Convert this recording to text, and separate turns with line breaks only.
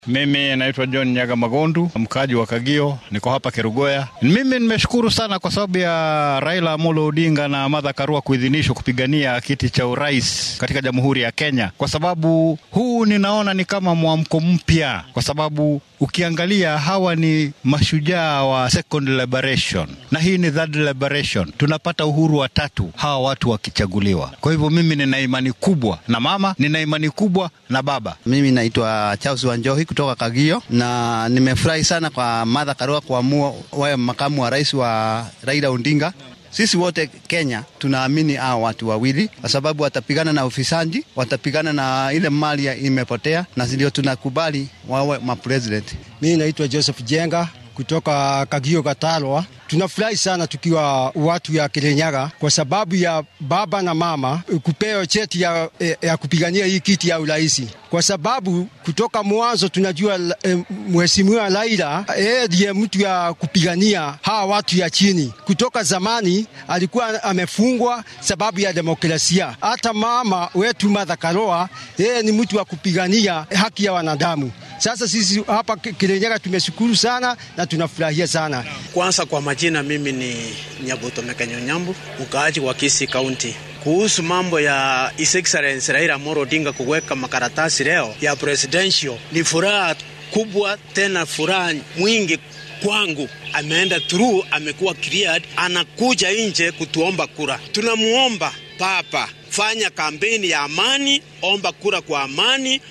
Mimi naitwa John Nyaga Magondu, mkaaji wa Kagio, niko hapa Kerugoya. Mimi nimeshukuru sana kwa sababu ya Raila Amolo Odinga na Martha Karua kuidhinishwa kupigania kiti cha urais katika Jamhuri ya Kenya, kwa sababu huu ninaona ni kama mwamko mpya, kwa sababu ukiangalia hawa ni mashujaa wa second liberation na hii ni third liberation. Tunapata uhuru wa tatu hawa watu wakichaguliwa. Kwa hivyo mimi nina imani kubwa na mama, nina imani kubwa na baba.
Mimi naitwa Charles Wanjohi kutoka Kagio na nimefurahi sana kwa Martha Karua kuamua wawe makamu wa rais wa Raila Odinga. Sisi wote Kenya tunaamini hao watu wawili, kwa sababu watapigana na ufisadi, watapigana na ile mali imepotea, na ndio tunakubali wawe mapresident.
Mimi naitwa Joseph Jenga kutoka Kagio Gatalwa. Tunafurahi sana tukiwa watu ya Kirinyaga kwa sababu ya baba na mama kupewa cheti ya, ya kupigania hii kiti ya urais, kwa sababu kutoka mwanzo tunajua eh, mheshimiwa Raila yeye ndiye mtu ya kupigania hawa watu ya chini. Kutoka zamani alikuwa amefungwa sababu ya demokrasia. Hata mama wetu Martha Karua yeye ni mtu wa kupigania haki ya wanadamu. Sasa sisi hapa Kirinyaga tumeshukuru sana na tunafurahia sana.
Kwanza kwa majina, mimi ni Nyabuto Mekenyo Nyambu, mkaaji wa Kisii County. Kuhusu mambo ya His Excellency Raila Amolo Odinga kuweka makaratasi leo ya presidential, ni furaha kubwa, tena furaha mwingi kwangu. Ameenda through, amekuwa cleared, anakuja nje kutuomba kura. Tunamuomba Papa, fanya kampeni ya amani, omba kura kwa amani.